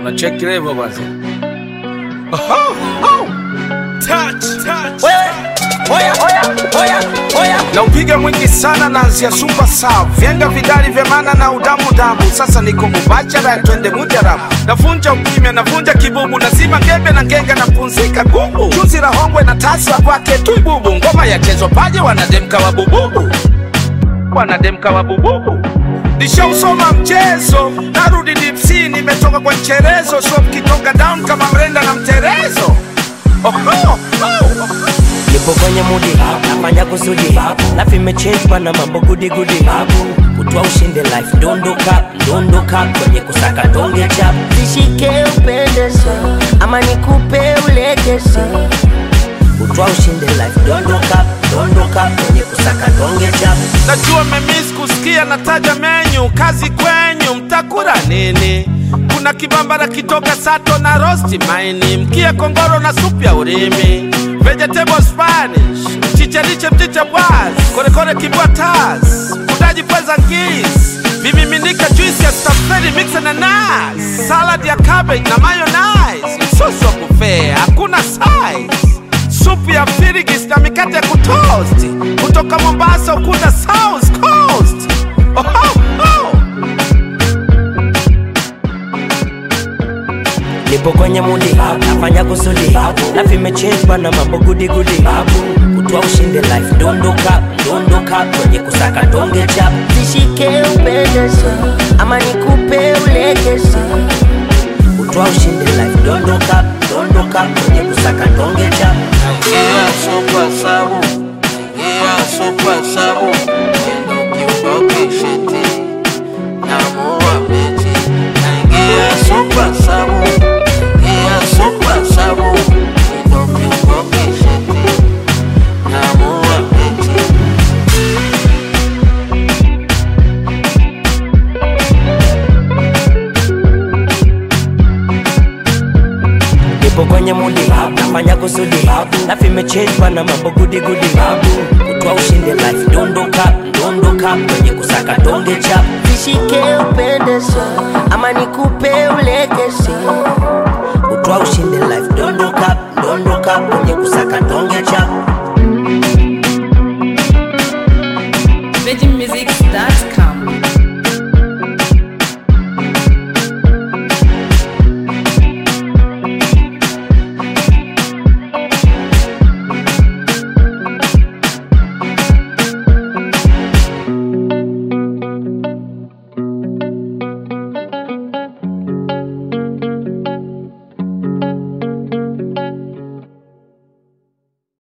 unacheki levo basi. na upiga mwingi sana naanzia super sav vyenga vidali vya mana na udamu damu sasa niko mubachara twende mujarabu navunja ukimya navunja kibubu nazima ngembe na ngenga na punzika gubu chuzi la hongwe na tasa kwake tu bubu ngoma yachezwa paje wanademka wa bububu wanademka wa bububu nishausoma mchezo narudi dipsi nimetoka kwa mcherezo so mkitonga down kama mrenda na mterezo oh, oh, oh. nipo kwenye mudi nafanya kusudi life imechange bana mambo gudi gudi kutwa ushinde life dondoka dondoka kwenye kusaka donge chap Nishike upendeze ama nikupe ulegeze kutwa ushinde life dondoka dondoka kwenye kusaka donge chap najua memis kusikia nataja menyu kazi kwenyu mtakura nini kuna kibambara kitoka sato na rosti maini mkia kongoro na supu ya urimi vegetable spanish chicheriche mchicha bwaz korekore kibwa tas kudaji pweza ngis vimiminika juisi ya stafeli mixe na nas salad ya cabbage na mayonnaise msosi wa buffet hakuna size supu ya firigis na mikate ya kutoast kutoka Mombasa ukunda South Coast. Oh, oh, oh. nipo kwenye mudi nafanya kusudi life imechange bana mambo gudi gudi kutwa ushinde life dondoka dondoka kwenye kusaka donge chap Nishike upendeze ama nikupe ulegeze kutwa ushinde life dondoka dondoka kwenye kusaka donge chap Ingia super sabu, ingia super sabu, endo kiuboki shiti, namua beti. Ingia super sabu, ingia super sabu, endo kiuboki shiti, namua beti. nipo kwenye mudi nafanya kusudi life imechange bana mambo gudi gudi kutwa ushinde life dondoka dondoka kwenye kusaka donge chap Nishike upendeze